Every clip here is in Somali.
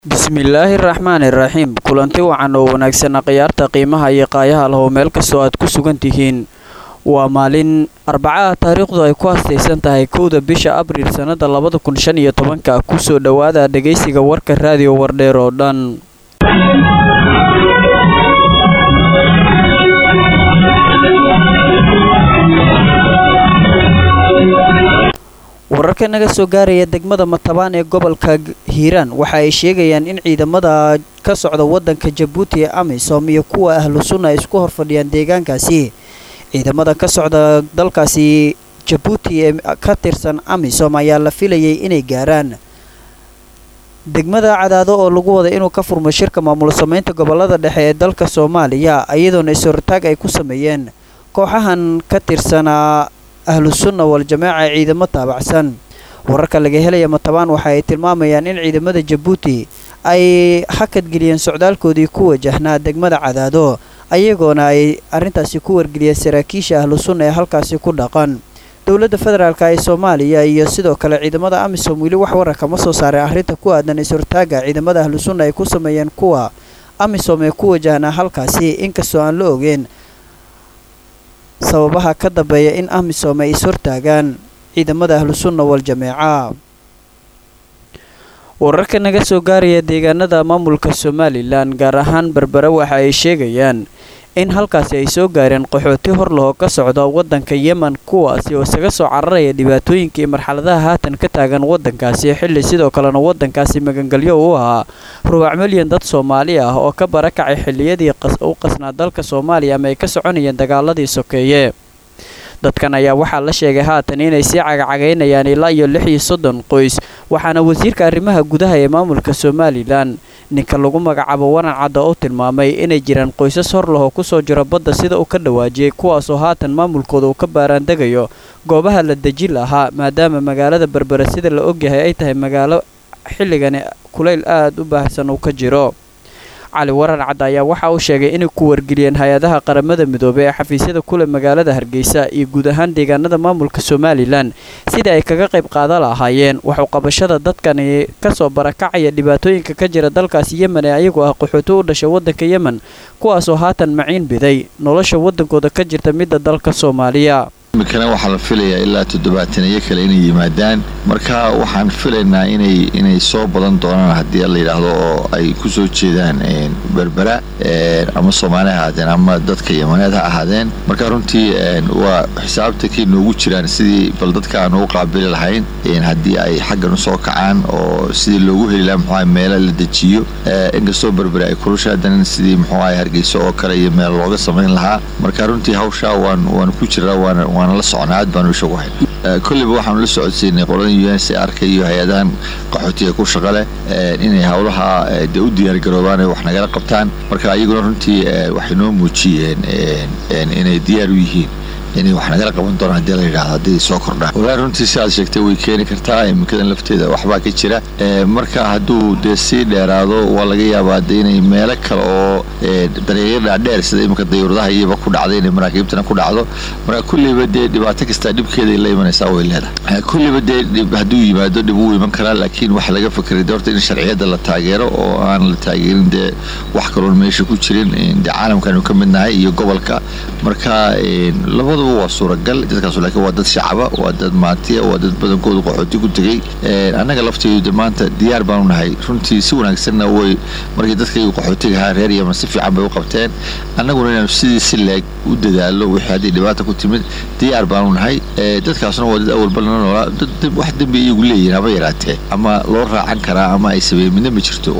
bismillaahi raxmaani raxiim kulanti wacan oo wanaagsan khiyaarta qiimaha iyo qaayaha lahow meel kastoo aad ku sugan tihiin waa maalin arbacaha taariikhdu ay ku hastaysan tahay kowda bisha abriil sannada labada kun shan iyo tobanka kusoo dhowaada dhegaysiga warka raadiyo wardheer oo dhan wararka naga soo gaaraya degmada matabaan ee gobolka hiiraan waxa ay sheegayaan in ciidamada ka socda wadanka jabuuti ee amisom iyo kuwa ahlu sunna ay isku horfadhiyaan deegaankaasi ciidamada ka socda dalkaasi jabuuti ee ka tirsan amisom ayaa la filayay inay gaaraan degmada cadaado oo lagu wada inuu ka furmo shirka maamul samaynta gobolada dhexe ee dalka soomaaliya iyadoona is-hortaag ay ku sameeyeen kooxahan ka tirsanaa ahlu sunna wal-jamaaca ciidamo taabacsan wararka laga helaya matabaan waxa ay tilmaamayaan in ciidamada jabuuti ay hakadgeliyeen socdaalkoodii ku wajahnaa degmada cadaado ayagoona ay arrintaasi ku wargeliyeen saraakiisha ahlu sunna ee halkaasi ku dhaqan dowladda federaalk ee soomaaliya iyo sidoo kale ciidamada amisom weli wax warar kama soo saaray arrinta ku aadan is-hortaaga ciidamada ahlu sunna ay ku sameeyeen kuwa amisom ee ku wajahnaa halkaasi inkastoo aan la ogeen sababaha ka dambeeya in amisom ay is-hortaagaan ciidamada ahlu sunna wal-jameeca wararka naga soo gaaraya deegaanada maamulka somalilan gaar ahaan berbere waxa ay sheegayaan in halkaasi ay soo gaareen qaxooti hor lahoo ka socda waddanka yemen kuwaasi oo isaga soo cararaya dhibaatooyinkii marxaladaha haatan ka taagan waddankaasi xilli sidoo kalena waddankaasi magangelyo u ahaa rubac milyan dad soomaali ah oo ka barakacay xilliyadii u qasnaa dalka soomaaliya ama ay ka soconayeen dagaaladii sokeeye dadkan ayaa waxaa la sheegay haatan inay sii cagacagaynayaan ilaa iyo lix iyo soddon qoys waxaana wasiirka arrimaha gudaha ee maamulka somalilan ninka lagu magacaabo waran cadda oo tilmaamay inay jiraan qoysas hor lahoo kusoo jiro badda sida uu ka dhawaajiyey kuwaasoo haatan maamulkooda uu ka baaraandegayo goobaha la deji lahaa maadaama magaalada berbere sida la ogyahay ay tahay magaalo xilligani kulayl aad u baahsan uu ka jiro cali waran cadda ayaa waxa uu sheegay inay ku wargeliyeen hay-adaha qaramada midoobey ee xafiisyada kule magaalada hargeysa iyo guud ahaan deegaanada maamulka somalilan sidai ay kaga qayb qaadan lahaayeen waxuu qabashada dadkani kasoo barakacaya dhibaatooyinka ka jira dalkaasi yemen ee ayagu ah qaxooti u dhashay waddanka yemen kuwaasoo haatan maciin biday nolosha waddankooda ka jirta midda dalka soomaaliya imikana waxaa la filayaa ilaa toddobaataniyo kale inay yimaadaan marka waxaan filaynaa inay inay soo badan doonaan haddii la yidhaahdo oo ay ku soo jeedaan berbera ama soomaali ha ahaadeen ama dadka yamaneed ha ahaadeen marka runtii waa xisaabtakay noogu jiraan sidii bal dadka aan ugu qaabili lahayn haddii ay xaggan usoo kacaan oo sidii loogu heli laha muxuaha meelo la dejiyo inkastoo berbera ay kulusha haddanan sidii muxuaha hargeyso oo kale iyo meel looga samayn lahaa marka runtii hawshaa waan waan ku jiraa waana waana la socnaa aad baanu ishagu hay kolliba waxaanu la socodsiinay qolada u n c arka iyo hay-adahan qaxootiga ku shaqa leh inay howlaha dee u diyaargaroobaan ay wax nagala qabtaan marka ayaguna runtii waxay noo muujiyeen inay diyaar u yihiin inay wax nagala qaban doonaan hadii la yidhahdo hadday soo kordhaan walahi runtii si aad sheegtay way keeni kartaa imikadan lafteeda waxbaa ka jira marka hadduu dee sii dheeraado waa laga yaabaa de inay meelo kale oo dariiqyo dhaadheer sida imika dayuuradaha iyaba ku dhacday inay maraakiibtana ku dhacdo marka kulliba dee dhibaato kastaa dhibkeeday la imanaysaa way leedahay kulliba dee hadduu yimaado dhib wuu iman karaa laakiin waxa laga fakeray de horta in sharciyadda la taageero oo aan la taageerin dee wax kaloon meesha ku jirin dee caalamkaanu ka midnahay iyo gobolka marka labada waa suuragal dadkaas laakiin waa dad shacaba waa dad maatiya waa dad badankoodu qaxooti ku tegey annaga lafteedu maanta diyaar baanu nahay runtii si wanaagsanna way markii dadkaygu qaxootiga ahaa reer yaman si fiican bay u qabteen annaguna inaanu sidii si leeg u dadaalo wixii haddii dhibaata ku timid diyaar baanu nahay dadkaasna waa dad awalba lana noolaa dad wax dembi iyagu leeyihin haba yaraatee ama loo raacan karaa ama ay sabeeyen midna ma jirto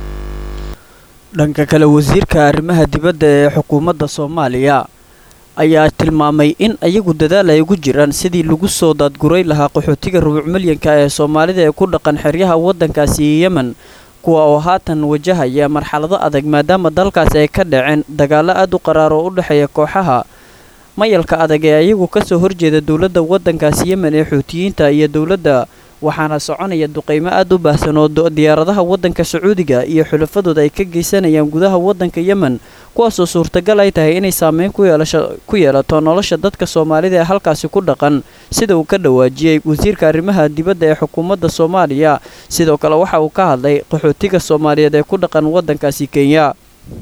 dhanka kale wasiirka arrimaha dibadda ee xukuumadda soomaaliya ayaa tilmaamay in ayagu dadaal ay ugu jiraan sidii lagu soo daadguray lahaa qaxootiga rubuc milyanka ee soomaalida ee ku dhaqan xeryaha waddankaasi yemen kuwa oo haatan wajahaya marxalado adag maadaama dalkaasi ay ka dhaceen dagaallo aad u qaraar oo u dhexeeya kooxaha mayalka adag ee ayagu kasoo horjeeda dowladda waddankaasi yemen ee xuutiyiinta iyo dowladda waxaana soconaya duqeymo aada u baahsan oo diyaaradaha waddanka sacuudiga iyo xulafadooda ay ka geysanayaan gudaha waddanka yemen kuwaasoo suurtagal ay tahay inay saameyn ku yeelato nolosha dadka soomaalida ee halkaasi ku dhaqan sida uu ka dhawaajiyey wasiirka arrimaha dibadda ee xukuumadda soomaaliya sidoo kale waxa uu ka hadlay qaxootiga soomaaliyeed ee ku dhaqan waddankaasi kenya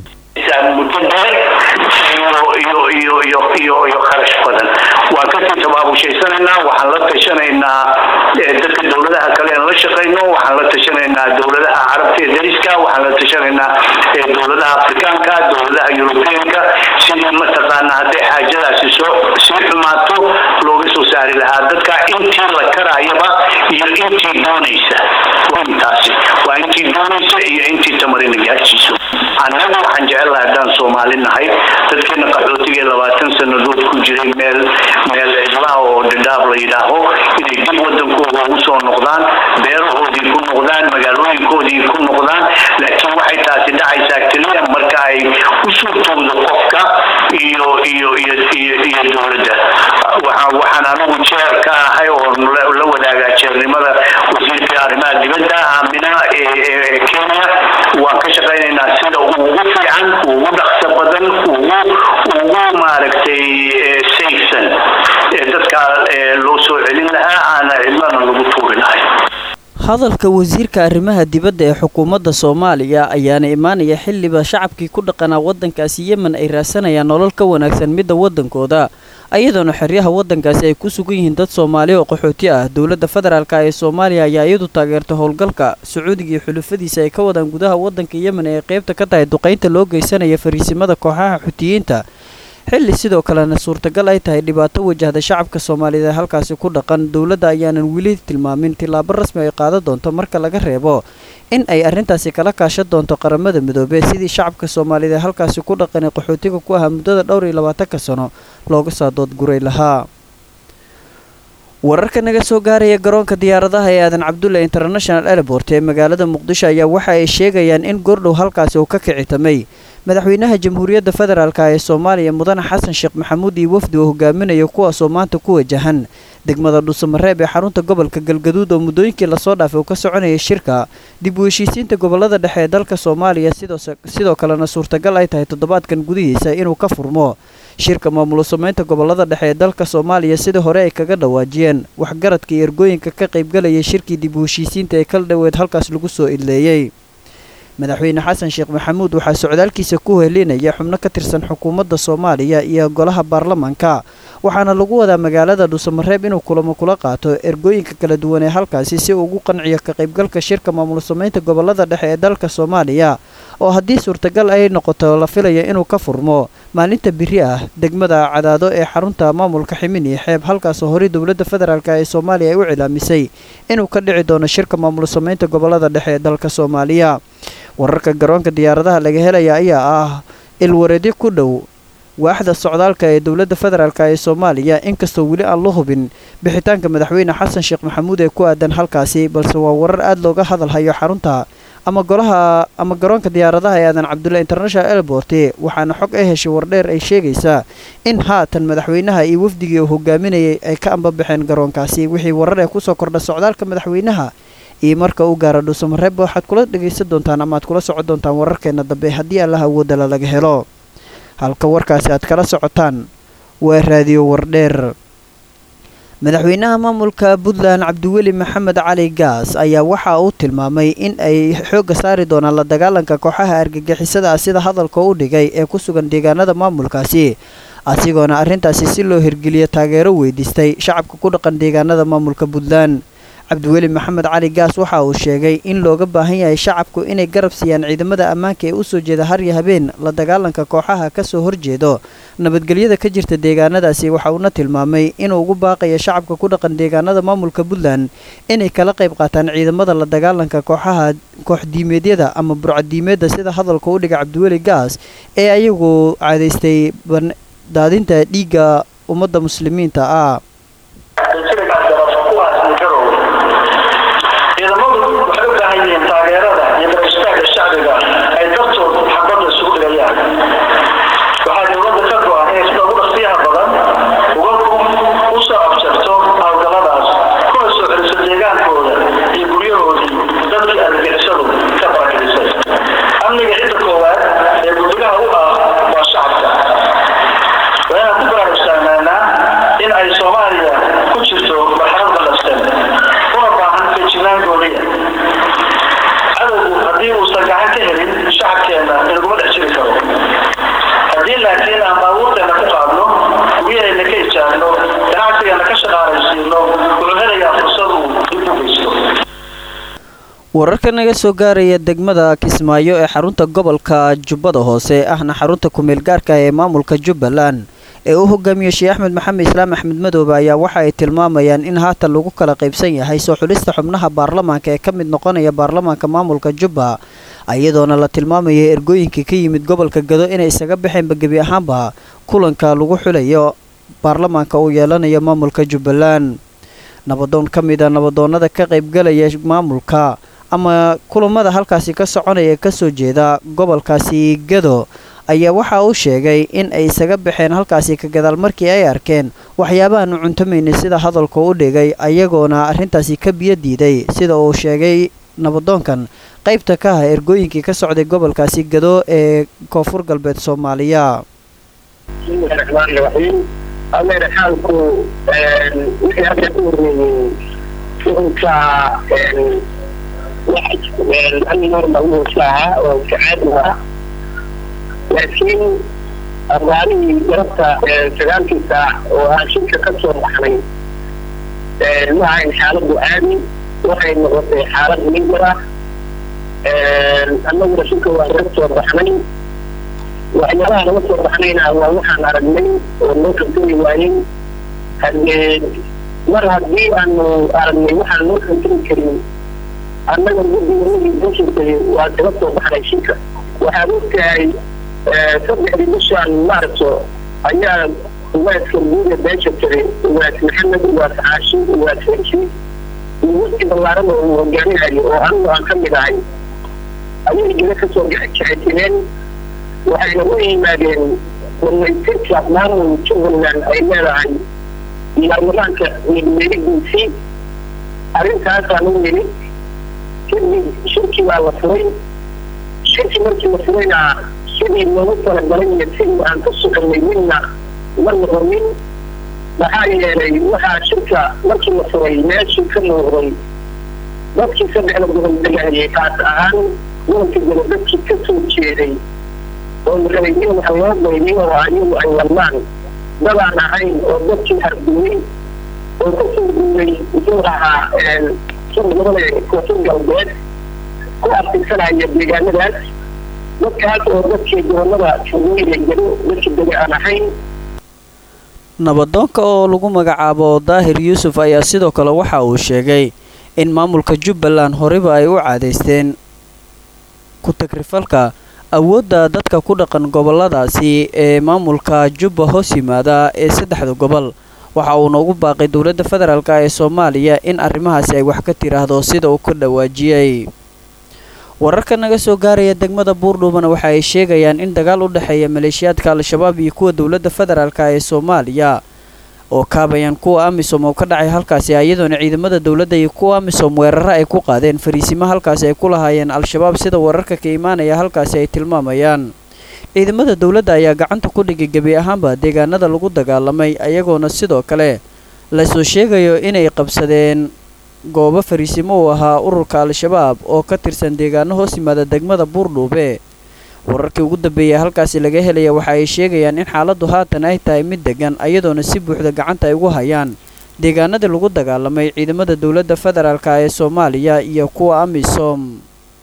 iyo kharash badan waan kasii tabaabushaysananaa waxaan la tashanaynaa dadka dowladaha kale aan la shaqayno waxaan la tashanaynaa dowladaha carabta ee dariska waxaan la tashanaynaa dowladaha afrikaanka dowladaha yurubiyanka sidii mataqaana hadday xaajadaasi soo sii xumaato looga soo saari lahaa dadka intii la karaayaba iyo intii doonaysa intaasi waa intii doonaysa iyo intii tamarina gaarsiiso annagu waxaan jecel lahay haddaan soomaali nahay dadkeena qaxootiga labaatan sanadood ku jiray meel meel cidlaha oo dhidhaab la yidhaaho inay dib wadankooda ugu soo noqdaan beerahoodii ku noqdaan magaalooyinkoodii ku noqdaan laakiin waxay taasi dhacaysaa keliya marka ay u suurtowdo qofka iyo iyo iyo iyo iyo dowladda waxaan anigu jeer ka ahay oo la wadaagaa jeernimada wasiirka arrimaha dibadda aamina ee kenya waan ka shaqaynaynaa sida ugu fiican ugu dhaqso badan ugu ugu maaragtay sayfsan ee dadka loo soo celin lahaa aana cidlana lagu tuuri lahay hadalka wasiirka arrimaha dibadda ee xukuumadda soomaaliya ayaana imaanaya xilliba shacabkii ku dhaqanaa waddankaasi yemen ay raasanayaan nolol ka wanaagsan midda waddankooda ayadoona xeryaha waddankaasi ay ku sugan yihiin dad soomaali oo qaxooti ah dowladda federaalk ee soomaaliya ayaa iyadu taageertay howlgalka sacuudiga iyo xulufadiisa ay ka wadaan gudaha waddanka yemen ee ay qaybta ka tahay duqaynta loo geysanaya fariisimada kooxaha xutiyiinta xilli sidoo kalena suurtagal ay tahay dhibaato wajahda shacabka soomaaliyeed ee halkaasi ku dhaqan dowladda ayaanan weli tilmaamin tillaabo rasmi ay qaadan doonto marka laga reebo in ay arrintaasi kala kaashan doonto qaramada midoobee sidii shacabka soomaaliyeed ee halkaasi ku dhaqan ee qaxootiga ku ahaa muddada dhowr iyo labaatanka sano looga soo doodguray lahaa wararka naga soo gaaraya garoonka diyaaradaha ee aadan cabdulle international airport ee magaalada muqdisho ayaa waxa ay sheegayaan in goordhow halkaasi uu ka kicitamay madaxweynaha jamhuuriyadda federaalk ee soomaaliya mudane xasan sheekh maxamuud iyo wafdi uu hogaaminayo kuwaasoo maanta ku wajahan degmada dhuusamareeb ee xarunta gobolka galgaduud oo muddooyinkii lasoo dhaafay uu ka soconayay shirka dib u heshiisiinta gobolada dhexe ee dalka soomaaliya sidoo kalena suurtagal ay tahay toddobaadkan gudihiisa inuu ka furmo shirka maamulo samaynta gobolada dhexe ee dalka soomaaliya sidii hore ay kaga dhawaajiyeen waxgaradka iyo ergooyinka ka qaybgalayay shirkii dib u heshiisiinta ee kala dhoweed halkaas lagu soo idleeyey madaxweyne xasan sheekh maxamuud waxaa socdaalkiisa ku helinaya xubno ka tirsan xukuumadda soomaaliya iyo golaha baarlamaanka waxaana lagu wadaa magaalada dhuusamareeb inuu kulamo kula qaato ergooyinka kala duwan ee halkaasi si uu ugu qanciyo ka qaybgalka shirka maamul samaynta gobolada dhexe ee dalka soomaaliya oo haddii suurtagal ay noqoto la filaya inuu ka furmo maalinta biri ah degmada cadaado ee xarunta maamulka ximin iyo xeeb halkaasoo horey dowladda federaalk ee soomaaliya ay u cilaamisay inuu ka dhici doono shirka maamul samaynta gobolada dhexe ee dalka soomaaliya wararka garoonka diyaaradaha laga helaya ayaa ah ilwareedyo ku dhow waaxda socdaalka ee dowladda federaalk ee soomaaliya inkastoo weli aan la hubin bixitaanka madaxweyne xasan sheekh maxamuud ee ku aadan halkaasi balse waa warar aada looga hadalhayo xarunta ama golaha ama garoonka diyaaradaha ee aadan cabdulle international airport waxaana xog ay heshay wardheer ay sheegaysaa in haatan madaxweynaha iyo wafdigii uu hogaaminayay ay ka ambabaxeen garoonkaasi wixii warar ee kusoo kordha socdaalka madaxweynaha iyo marka uu gaaro dhuusamareeb waxaad kula dhegaysan doontaan ama aad kula socon doontaan wararkeena dambe haddii allaha awoodala laga helo halka warkaasi aad kala socotaan waa raadiyo wardheer madaxweynaha maamulka puntland cabdiweli maxamed cali gaas ayaa waxa uu tilmaamay in ay xoogga saari doonaan la dagaalanka kooxaha argagixisada ah sida hadalka u dhigay ee ku sugan deegaanada maamulkaasi asigoona arrintaasi si loo hirgeliyo taageero weydiistay shacabka ku dhaqan deegaanada maamulka puntland cabdiweli maxamed cali gaas waxa uu sheegay in looga baahan yahay shacabku inay garab siiyaan ciidamada ammaanka ee usoo jeeda harya habeen la dagaalanka kooxaha kasoo horjeedo nabadgelyada ka jirta deegaanadaasi waxa uuna tilmaamay inuu ugu baaqayo shacabka ku dhaqan deegaanada maamulka puntland inay kala qayb qaataan ciidamada la dagaalanka kooxaha kooxdiimeedyada ama burcadiimeedda sida hadalka u dhiga cabdiweli gaas ee ayagu caadaystay daadinta dhiigga ummadda muslimiinta ah deegaankooda wararka naga soo gaaraya degmada kismaayo ee xarunta gobolka jubbada hoose ahna xarunta kumeel gaarka ee maamulka jubbaland ee uu hogaamiyo sheekh axmed maxamed islaam axmed madoobe ayaa waxa ay tilmaamayaan in haatan lagu kala qaybsan yahay soo xulista xubnaha baarlamaanka ee ka mid noqonaya baarlamaanka maamulka jubba iyadoona la tilmaamaya ergooyinkii ka yimid gobolka gado inay isaga baxeenba gebi ahaanba kulanka lagu xulayo baarlamaanka uu yeelanayo maamulka jubbaland nabadoon ka mid a nabadoonnada ka qaybgalaya maamulka ama kulamada halkaasi ka soconaya ee kasoo jeeda gobolkaasi gado ayaa waxa uu sheegay in ay isaga baxeen halkaasi ka gadaal markii ay arkeen waxyaabahaanu cuntamaynin sida hadalka u dhigay ayagoona arrintaasi ka biyo diiday sida uu sheegay nabadoonkan qaybta ka ah ergooyinkii ka socday gobolkaasi gado ee koonfur galbeed soomaaliya bismillahi raxmaani raxiim adeer xaalku wixii hadda ku hormeeyey shucunka ani normal uusa ahaa oo kacaadi ah laakiin abaalihii garabta sagaalkii saac oo aashirka ka soo baxnay waxayn xaaladdu caadi waxay noqotay xaalad migar ah annaguna shirka waa naga soo baxnay waxyaabaha naga soo baxnayna waa waxaan aragnay oo noo kantami waayey haddee mar haddii aanu aragnay waxaan noo kantami karin annaga guddiganagii dashirkay waa kaga soo baxnay shirka waxaad ogtahay saddexdii bishaan maarso ayaa ugaadka guuda beesha jiray ugaas maxamed ugaas caashi ugaas hershi iyo waqti ballaarada uu hogaaminayo oo anigu aan ka mid ahay ayay geda kasoo jexetimeen waxayna u yimaadeen warweytirka maamul jubbaland ay leedahay baarlamaanka midmeeridiisii arrintaasaan u yimid kadib shirki baa la furay shirki markii la furayna sidii loogu talagalay iyo sidii aan ka soconay midna ma noqonin maxaa yeelay waxaa shirka markii la furay meeshii ka muuqday dadkii saddexda gobol degahayay kaas ahaan gobolka gobol dadkii ka soo jeeday oo la rabay in wax loo qaybiyo oo ayagu ay wadmaan dadaan ahayn oo dadkii hardumay oo ka soo duulay muxuu ahaa sida gobole koonfur galbeed ku aftirsanaya deegaanadaas dadkaas oo dadkii gobolada fogooyda gado dadkii dega aan ahayn nabadoonka oo lagu magacaabo daahir yuusuf ayaa sidoo kale waxa uu sheegay in maamulka jubbaland horeyba ay u caadaysteen ku-tagrifalka awoodda dadka ku dhaqan goboladaasi ee maamulka jubba hoos yimaada ee saddexda gobol waxa uuna ugu baaqay dowladda federaalk ee soomaaliya in arrimahaasi ay wax ka tiraahdo sida uu ka dhawaajiyey wararka naga soo gaaraya degmada buurdhuubana waxa ay sheegayaan in dagaal u dhexeeya maleeshiyaadka al-shabaab iyo kuwa dowladda federaalk ee soomaaliya oo kaabayaan kuwa amisom oo ka dhacay halkaasi iyadoona ciidamada dowladda iyo kuwa amisom weeraro ay ku qaadeen fariisimo halkaasi ay ku lahaayeen al-shabaab sida wararka ka imaanaya halkaasi ay tilmaamayaan ciidamada dowladda ayaa gacanta ku dhigay gebi ahaanba deegaanada lagu dagaalamay ayagoona sidoo kale lasoo sheegayo inay qabsadeen goobo fariisimo uu ahaa ururka al-shabaab oo ka tirsan deegaano hoos yimaada degmada buurdhuube wararkii ugu dambeeyay halkaasi laga helaya waxa ay sheegayaan in xaaladdu haatan ay tahay mid degan ayadoona si buuxda gacanta ay ugu hayaan deegaanadii lagu dagaalamay ciidamada dowladda federaalk ee soomaaliya iyo kuwa amisom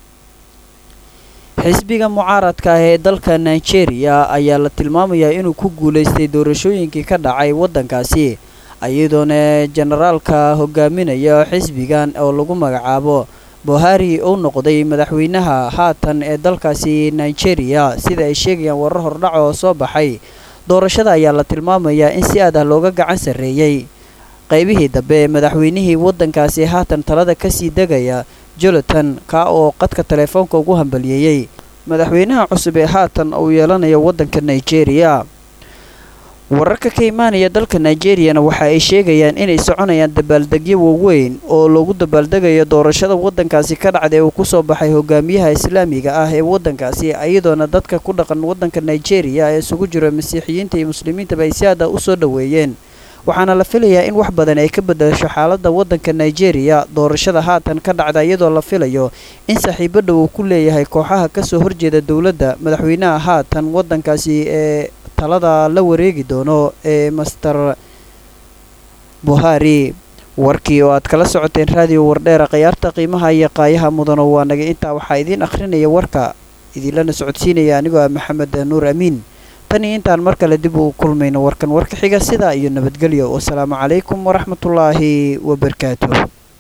xisbiga mucaaradka ah ee dalka nigeria ayaa la tilmaamayaa inuu ku guulaystay doorashooyinkii ka dhacay waddankaasi iyadoona generaalka hogaaminaya xisbigan oo lagu magacaabo buhari uu noqday madaxweynaha haatan ee dalkaasi nigeria sida ay sheegayaan warar hordhac oo soo baxay doorashada ayaa la tilmaamayaa in si aad ah looga gacan sarreeyey qaybihii dambe madaxweynihii waddankaasi haatan talada kasii degaya jonathan kaa oo qadka teleefoonka ugu hambaliyeeyey madaxweynaha cusub ee haatan uu yeelanayo waddanka nigeria wararka ka imaanaya dalka nigeriyana waxa ay sheegayaan inay soconayaan dabaaldegyo waaweyn oo loogu dabaaldegayo doorashada waddankaasi ka dhacday uu kusoo baxay hogaamiyaha islaamiga ah ee waddankaasi iyadoona dadka ku dhaqan waddanka nigeria ee isugu jiro masiixiyiinta iyo muslimiintaba ay si aada u soo dhoweeyeen waxaana la filayaa in wax badan ay ka bedesho xaaladda waddanka nigeria doorashada haatan ka dhacda iyadoo la filayo in saaxiibo dhow uu ku leeyahay kooxaha kasoo horjeeda dowladda madaxweynaha haatan waddankaasi ee talada la wareegi doono ee master buhari warkii oo aad kala socoteen raadiyo wardheera khiyaarta qiimaha iyo qaayaha mudano waa naga intaa waxaa idiin akhrinaya warka idinlana socodsiinaya anigoo ah maxamed nuur amiin tan iyo intaan mar kale dib uu kulmayno warkan warka xiga sidaa iyo nabadgelyo wasalaamu calaykum waraxmatullaahi wabarakaatuh